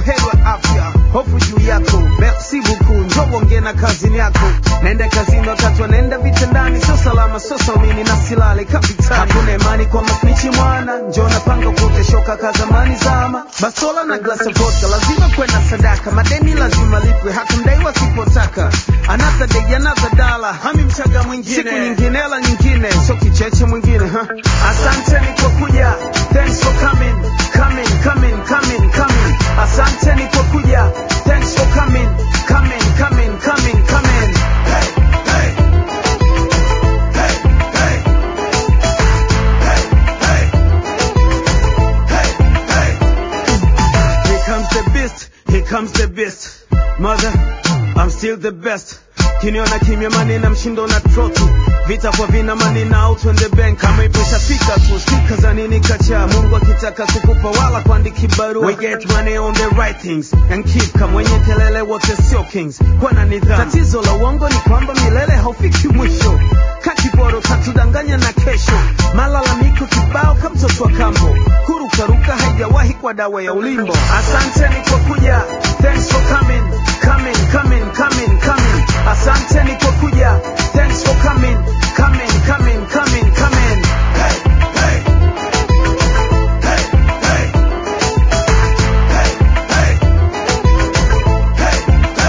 buheri wa afya hofu juu yako merci beaucoup njoo ongea na kazini yako naenda kazini wakati wanaenda vitandani sio salama sio saumini na silale kapitani hakuna imani kwa masnichi mwana njoo napanga kuteshoka ka zamani zama basola na glasi ya vodka lazima kwenda sadaka madeni lazima lipwe hata mdaiwa sipotaka another day another dollar hami mchaga mwingine siku nyingine hela nyingine sio kicheche mwingine huh? asanteni kwa kuja thanks for coming coming coming coming coming asanteni kwa kuja thanks for coming coming coming coming coming hey, hey. Hey, hey. Hey, hey. Hey, hey. Here comes the beast, here comes the beast. Mother, I'm still the best. Kiniona kimya mani na mshindo na troti vita kwa vina mani na out on the bank kama ipo ishafika tu stika za nini kacha Mungu akitaka kukupa wala kuandiki barua we get money on the right things and keep kama wenye kelele wote sio kings kwa na nidhamu tatizo la uongo ni kwamba milele haufiki mwisho kakiboro katudanganya na kesho malalamiko kibao kama mtoto wa kambo kurukaruka haijawahi kwa dawa ya ulimbo asanteni kwa kuja thanks for coming coming coming coming coming asanteni kwa kuja thanks for coming coming coming coming coming hey, hey. Hey, hey. Hey, hey. Hey,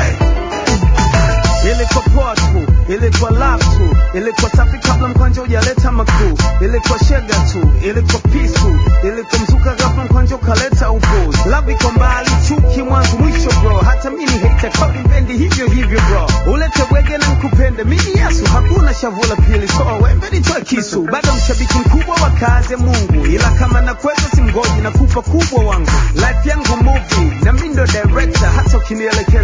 hey. ilikuwa poa tu ilikuwa love tu ilikuwa safi kabla mkwanja hujaleta makuu ilikuwa shega tu ilikuwa peaceful ilikuwa mzuka ghafla mkwanja ukaleta upuzi love iko mbali chuki mwanzo mwisho bro hata mimi hate kodi mpendi hivyo hivyo bro ulete wege na nkupende mimi yesu hakuna shavu la pili toa wembe nitoe kisu bado mshabiki mkubwa wa kazi ya mungu ila kama nakweza simgoji na kupa kubwa wangu life yangu movie na mimi ndo director hata ukinielekeza